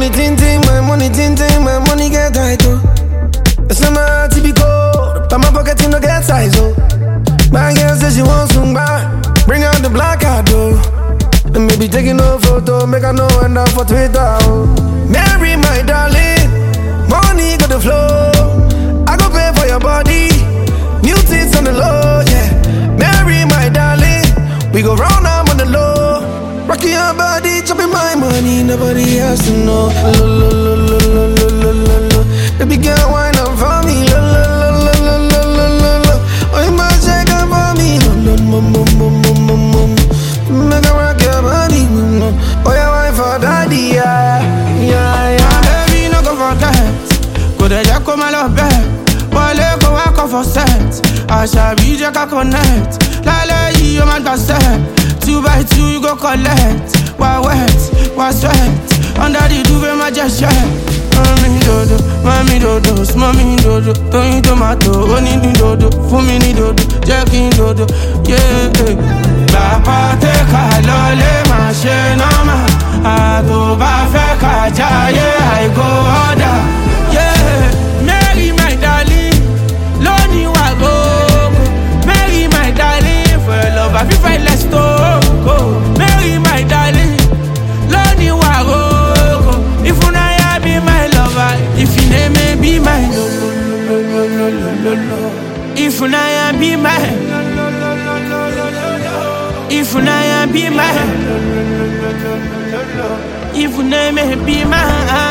money ting ting, my money ting ting, my money get tight oh. It's not my heart to be cold, but my pocket no get size oh. My girl says she wants some back, bring out the black card oh. And maybe taking no photo, make her know end up for Twitter oh. Mary my darling, money got the flow. I go pay for your body, new tits on the low yeah. Mary my darling, we go round up on the low. Rocking your body, chopping my money, nobody has to know. Lo, lo, lo, lo, lo, lo, lo, lo, lo. Baby girl, wine up for me. Lo, lo, lo, lo, lo, lo, lo, lo, lo. Oh, you must shake up for me. Lo, lo, mo, mo, mo, mo, mo, mo. Make her rock your body. mm, mm. Oh, yeah, wine for daddy, yeah. Yeah, yeah. Baby, no go forget. Kò dẹ̀ jẹ́ kó má lọ bẹ́ẹ̀. Wọlé kó wá kọ́ for set. Àṣàbí jẹ́ ká connect. Lálẹ́ yìí ó máa gbà set. Two by two you go collect. Wá wet, wá sweat. Under the duvet má jẹ́ ṣẹ́. Mami dodo, mami dodo, mami dodo. Tóyin tomato, ó ní ní dodo. Fún mi ní dodo, jẹ́ kí n dodo. Yeah. Bàbá tẹ ká lọlé máa ṣe nọ́mà. Àtò bá fẹ́ ká jáyé àìkó ọ̀dà. Yeah. Mary my darling, lónìí wà gógó. Mary my darling, for your love I fit fight let's go. Mary my darling, lónìí wà gógó. If una ya be my lover, if you name me be my lo lo lo lo lo lo lo. If una ya be my If una ya be my If una me be my